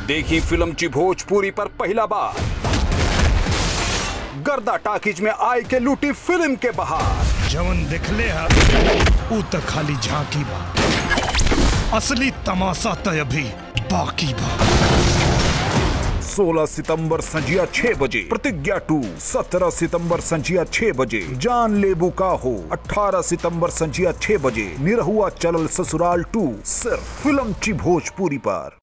देखी फिल्म ची भोजपुरी पर पहला बार गर्दा टाकीज में आय के लूटी फिल्म के बहार जवन दिखले हा ऊ त खाली झांकी बा असली तमाशा त अभी बाकी बा 16 सितंबर संजिया 6 बजे प्रतिज्ञा टू 17 सितंबर संजिया 6 बजे जान लेबू का हो 18 सितंबर संजिया 6 बजे निरहुआ चलल ससुराल टू सिर्फ फिल्म ची भोजपुरी पर